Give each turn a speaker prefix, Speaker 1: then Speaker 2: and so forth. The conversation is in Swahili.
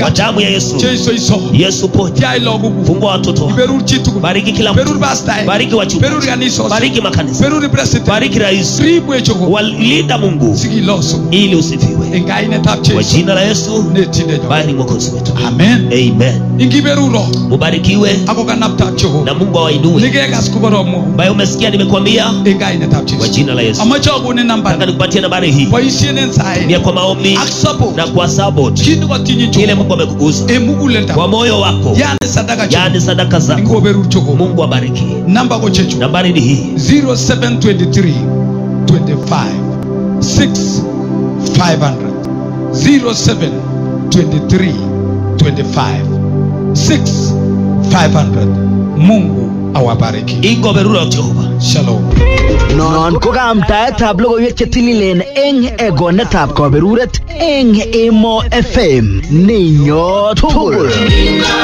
Speaker 1: kwa damu ya Yesu.
Speaker 2: Jesu iso.
Speaker 1: Yesu ponya,
Speaker 2: Tia iloguk.
Speaker 1: fungua watoto wako.
Speaker 2: Iberur chitugul.
Speaker 1: bariki kila
Speaker 2: Berur
Speaker 1: mtu,
Speaker 2: pastor.
Speaker 1: bariki
Speaker 2: Berur
Speaker 1: wachungaji,
Speaker 2: kanisa.
Speaker 1: bariki makanisa,
Speaker 2: Berur president.
Speaker 1: bariki rais,
Speaker 2: Ribu echoko.
Speaker 1: walinda Mungu
Speaker 2: Sigiloso.
Speaker 1: ili usifiwe
Speaker 2: En kainetab
Speaker 1: kwa
Speaker 2: Jesu.
Speaker 1: jina la Yesu.
Speaker 2: Netindenyo.
Speaker 1: Bali ni mwokozi wetu,
Speaker 2: Amen.
Speaker 1: amen.
Speaker 2: Ingiberuro.
Speaker 1: Mubarikiwe
Speaker 2: Ako kanaptab Jehova.
Speaker 1: na Mungu awainue,
Speaker 2: Nikekas koboromwo.
Speaker 1: ambaye umesikia nimekwambia
Speaker 2: En kainetab
Speaker 1: kwa
Speaker 2: Jesu.
Speaker 1: jina la Yesu.
Speaker 2: Amache akonin namba.
Speaker 1: Nataka nikupatie nambari hii
Speaker 2: Boisien en saet.
Speaker 1: ni kwa maombi
Speaker 2: Ak support.
Speaker 1: na kwa support
Speaker 2: Kit nekotinye
Speaker 1: kile
Speaker 2: Jehova.
Speaker 1: Mungu amekugusa
Speaker 2: En muguleldo.
Speaker 1: kwa moyo wako,
Speaker 2: Yani sadaka Jehova.
Speaker 1: yaani sadaka zako.
Speaker 2: Ingoberur Jehova.
Speaker 1: Mungu abariki.
Speaker 2: Namba ko chechu.
Speaker 1: Nambari ni hii
Speaker 2: 0723 25 6 500 0723 25 6 500 Mungu awabariki
Speaker 1: ingoberura Jehova.
Speaker 2: Shalom
Speaker 3: Non ko kaamtaetab logoiwek che tililen eng egonetab kaberuret eng Emo FM. Ninyo tugul.